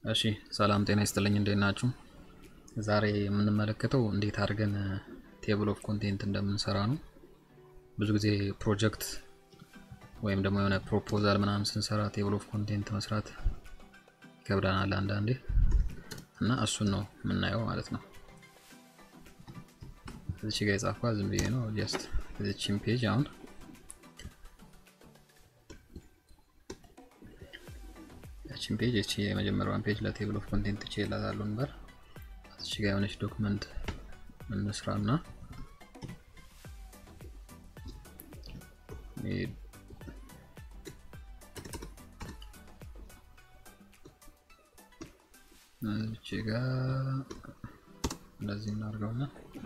እሺ ሰላም ጤና ይስጥልኝ እንዴት ናችሁ? ዛሬ የምንመለከተው እንዴት አድርገን ቴብል ኦፍ ኮንቴንት እንደምንሰራ ነው። ብዙ ጊዜ ፕሮጀክት ወይም ደግሞ የሆነ ፕሮፖዛል ምናምን ስንሰራ ቴብል ኦፍ ኮንቴንት መስራት ይከብደናል አንዳንዴ እና እሱን ነው የምናየው ማለት ነው። እዚች ጋ የጻፍኳ ዝም ብዬ ነው ጀስት እዚችን ፔጅ አሁን ያችን ፔጅ እቺ የመጀመሪያዋን ፔጅ ለቴብል ኦፍ ኮንቴንት እቺ ይላታሉ ነበር። እቺ ጋር የሆነች ዶክመንት እንስራና እቺ ጋር እንደዚህ እናድርገውና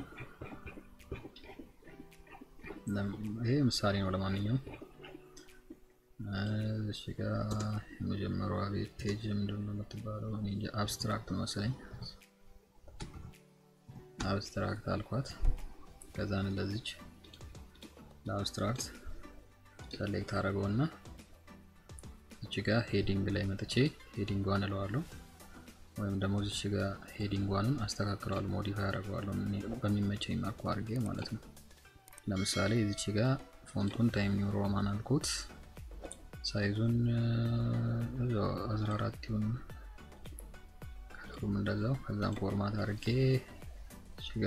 ይሄ ምሳሌ ነው። ለማንኛውም እሺ ጋር የመጀመሪያዋ ቤት ፔጅ ምንድን ነው የምትባለው? አብስትራክት መሰለኝ። አብስትራክት አልኳት። ከዛን እንደዚች ለአብስትራክት ሰሌክት አደረገውና እቺ ጋር ሄዲንግ ላይ መጥቼ ሄዲንጓን እለዋለሁ ወይም ደግሞ እዚች ጋር ሄዲንጓንን አስተካክለዋለሁ፣ ሞዲፋይ አደረገዋለሁ በሚመቸኝ መልኩ አድርጌ ማለት ነው። ለምሳሌ እዚች ጋር ፎንቱን ታይም ኒው ሮማን አልኩት ሳይዙን 14 ይሁን ከለሩም እንደዛው። ከዛም ፎርማት አድርጌ እሺጋ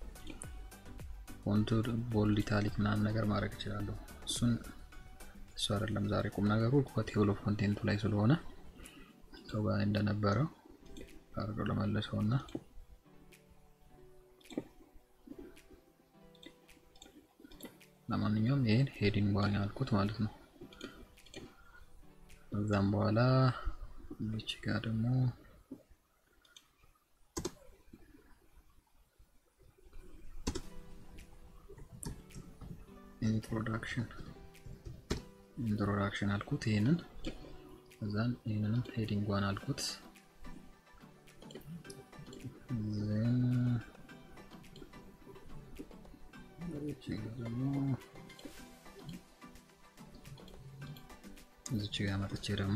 ፎንቱ ቦልድ ኢታሊክ ምናምን ነገር ማድረግ እችላለሁ። እሱን እሱ አይደለም ዛሬ ቁም ነገሩ ቴብል ኦፍ ኮንቴንቱ ላይ ስለሆነ ሰው ጋር እንደነበረው አድርገው ለመለሰው እና ለማንኛውም ይሄን ሄዲንግ ዋን ያልኩት ማለት ነው። ከዛም በኋላ እዚች ጋር ደግሞ ኢንትሮዳክሽን ኢንትሮዳክሽን አልኩት ይሄንን ከዛን ይሄንንም ሄዲንግ ዋን አልኩት ዜን ደግሞ እዚች ጋር መጥቼ ደግሞ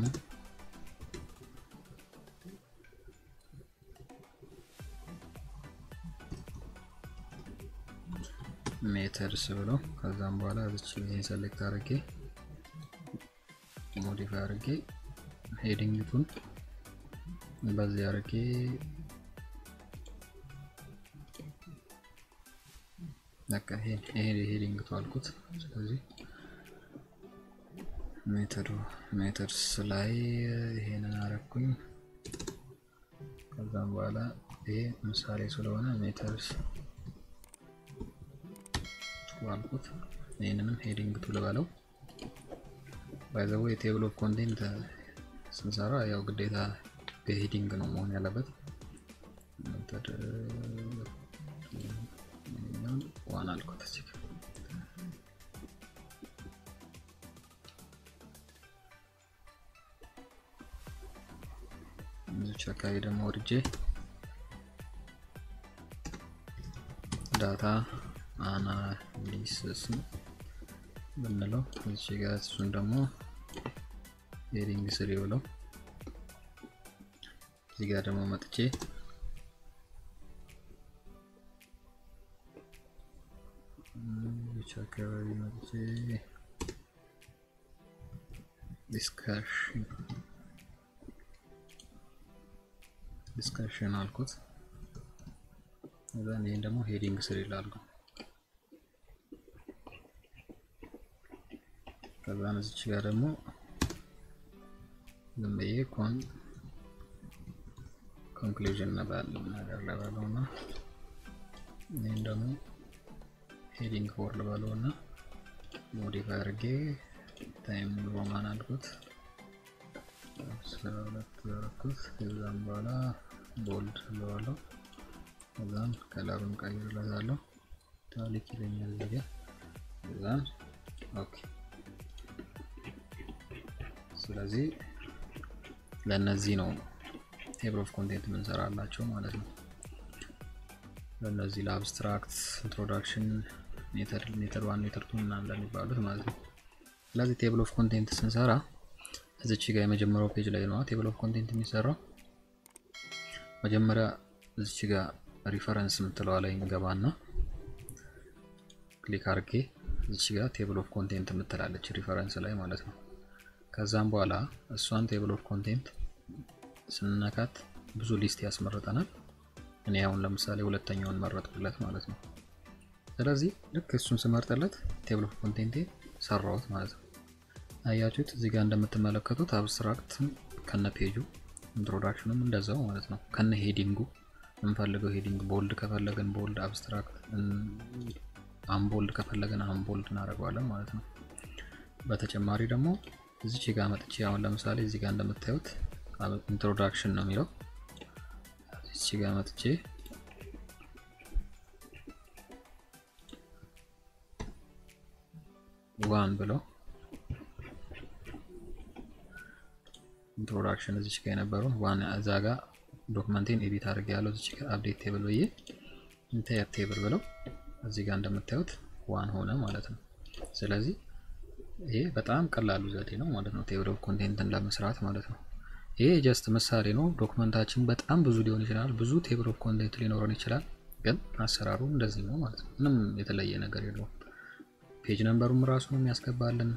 ሜተድስ ብሎ ከዛም በኋላ እዚች ይሄን ሰሌክት አድርጌ ሞዲፋይ አድርጌ ሄዲንግቱን በዚህ አድርጌ በቃ ይሄ ሄዲንግቱ አልኩት። ስለዚህ ሜተዱ ሜተድስ ላይ ይሄንን አረኩኝ። ከዛም በኋላ ይሄ ምሳሌ ስለሆነ ሜተድስ አልኩት። ይህንንም ሄዲንግ ቱ ልበለው። ባይዘው የቴብል ኦፍ ኮንቴንት ስንሰራ ያው ግዴታ በሄዲንግ ነው መሆን ያለበት። ሜተድ ዋን አልኩት እዚህ እዚች አካባቢ ደግሞ ወርጄ ዳታ አናሊሲስ ብንለው እዚች ጋር እሱን ደግሞ ሄዲንግ ስሪ ብለው እዚህ ጋር ደግሞ መጥቼ እዚች አካባቢ መጥቼ ዲስካሽን ዲስከሽን አልኩት። እዛን ይሄን ደግሞ ሄዲንግ ስር ይላሉ። ከዛን እዚች ጋር ደግሞ ዝም ብዬ ኮን ኮንክሉዥን ነባል ነገር ለባለው እና ይህን ደግሞ ሄዲንግ ፎር ልበለው እና ሞዲፋይ አድርጌ ታይም ሮማን አልኩት አስራ ሁለት ያደረኩት ከዛም በኋላ ቦልድ ለዋለው ከዛም ከለሩን ቀይርለታለሁ ታሊክ ይለኛል እዚህ ጋር ከዛም ኦኬ ስለዚህ ለእነዚህ ነው ቴብል ኦፍ ኮንቴንት የምንሰራላቸው ማለት ነው ለእነዚህ ለአብስትራክት ኢንትሮዳክሽን ሜተድ ዋን ሜተድ ቱ ምናምን ለሚባሉት ማለት ነው ስለዚህ ቴብል ኦፍ ኮንቴንት ስንሰራ እዚች ጋር የመጀመሪያው ፔጅ ላይ ነው ቴብል ኦፍ ኮንቴንት የሚሰራው መጀመሪያ እዚች ጋር ሪፈረንስ የምትለዋ ላይ እንገባና ክሊክ አድርጌ እዚች ጋር ቴብል ኦፍ ኮንቴንት የምትላለች ሪፈረንስ ላይ ማለት ነው። ከዛም በኋላ እሷን ቴብል ኦፍ ኮንቴንት ስንነካት ብዙ ሊስት ያስመርጠናል። እኔ አሁን ለምሳሌ ሁለተኛውን መረጥኩለት ማለት ነው። ስለዚህ ልክ እሱን ስመርጥለት ቴብል ኦፍ ኮንቴንቴ ሰራሁት ማለት ነው። አያችሁት? እዚህ ጋር እንደምትመለከቱት አብስትራክትም ከነ ፔጁ ኢንትሮዳክሽንም እንደዛው ማለት ነው። ከነ ሄዲንጉ የምንፈልገው ሄዲንግ ቦልድ ከፈለግን ቦልድ፣ አብስትራክት አምቦልድ ከፈለግን አምቦልድ እናደርገዋለን ማለት ነው። በተጨማሪ ደግሞ እዚች ጋር መጥቼ አሁን ለምሳሌ እዚህ ጋር እንደምታዩት ኢንትሮዳክሽን ነው የሚለው እዚች ጋር መጥቼ ዋን ብለው ኢንትሮዳክሽን እዚች ጋር የነበረውን ዋን እዛ ጋር ዶክመንቴን ኤዲት አድርጌ ያለው እዚች ጋር አፕዴት ቴብል ብዬ ኢንታየር ቴብል ብለው እዚህ ጋር እንደምታዩት ዋን ሆነ ማለት ነው። ስለዚህ ይሄ በጣም ቀላሉ ዘዴ ነው ማለት ነው፣ ቴብል ኦፍ ኮንቴንትን ለመስራት ማለት ነው። ይሄ ጀስት ምሳሌ ነው። ዶክመንታችን በጣም ብዙ ሊሆን ይችላል፣ ብዙ ቴብል ኦፍ ኮንቴንት ሊኖረን ይችላል። ግን አሰራሩ እንደዚህ ነው ማለት ነው። ምንም የተለየ ነገር የለውም። ፔጅ ነምበሩም ራሱ ነው የሚያስገባልን፣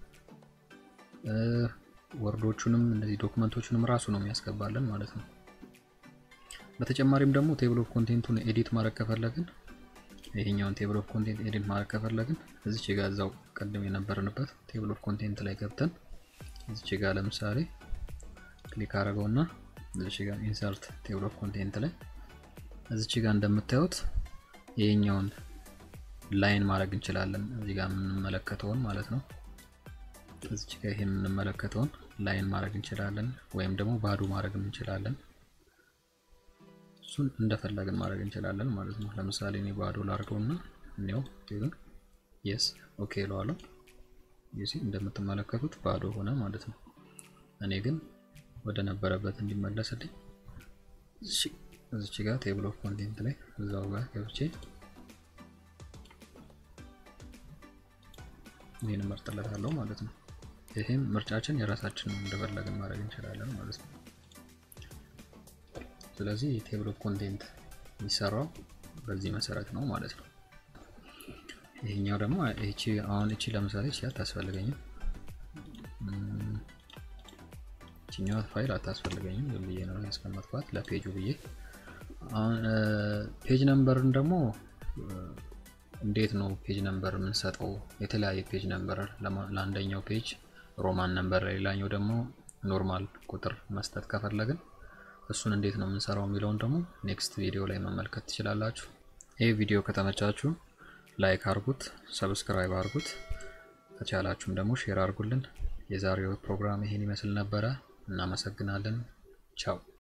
ወርዶቹንም እነዚህ ዶክመንቶቹንም ራሱ ነው የሚያስገባልን ማለት ነው። በተጨማሪም ደግሞ ቴብል ኦፍ ኮንቴንቱን ኤዲት ማድረግ ከፈለግን ይሄኛውን ቴብል ኦፍ ኮንቴንት ኤዲት ማድረግ ከፈለግን እዚች ጋር እዛው ቀደም የነበርንበት ቴብል ኦፍ ኮንቴንት ላይ ገብተን እዚች ጋር ለምሳሌ ክሊክ አድርገውና እዚች ጋር ኢንሰርት ቴብል ኦፍ ኮንቴንት ላይ እዚች ጋር እንደምታዩት ይሄኛውን ላይን ማድረግ እንችላለን። እዚህ ጋር የምንመለከተውን ማለት ነው። እዚች ጋር ይሄ የምንመለከተውን ላይን ማድረግ እንችላለን፣ ወይም ደግሞ ባዶ ማድረግ እንችላለን። እሱን እንደፈለግን ማድረግ እንችላለን ማለት ነው። ለምሳሌ እኔ ባዶ ላድርገውና እኔው ቴብን የስ ኦኬ እለዋለሁ። ዩሲ እንደምትመለከቱት ባዶ ሆነ ማለት ነው። እኔ ግን ወደ ነበረበት እንዲመለስልኝ እዚች ጋር ቴብል ኦፍ ኮንቴንት ላይ እዛው ጋር ገብቼ ይህን መርጥለታለሁ ማለት ነው። ይህም ምርጫችን የራሳችን እንደፈለግን ማድረግ እንችላለን ማለት ነው። ስለዚህ የቴብል ኦፍ ኮንቴንት የሚሰራው በዚህ መሰረት ነው ማለት ነው። ይሄኛው ደግሞ እቺ አሁን እቺ ለምሳሌ እቺ አታስፈልገኝም፣ እቺኛዋ ፋይል አታስፈልገኝም። ዝም ብዬ ነው ያስቀመጥኳት ለፔጁ ብዬ። አሁን ፔጅ ነምበርን ደግሞ እንዴት ነው ፔጅ ነምበር የምንሰጠው? የተለያየ ፔጅ ነምበር ለአንደኛው ፔጅ ሮማን ነምበር፣ ለሌላኛው ደግሞ ኖርማል ቁጥር መስጠት ከፈለግን እሱን እንዴት ነው የምንሰራው የሚለውን ደግሞ ኔክስት ቪዲዮ ላይ መመልከት ትችላላችሁ። ይህ ቪዲዮ ከተመቻችሁ ላይክ አርጉት፣ ሰብስክራይብ አርጉት፣ ከቻላችሁም ደግሞ ሼር አርጉልን። የዛሬው ፕሮግራም ይሄን ይመስል ነበረ። እናመሰግናለን። ቻው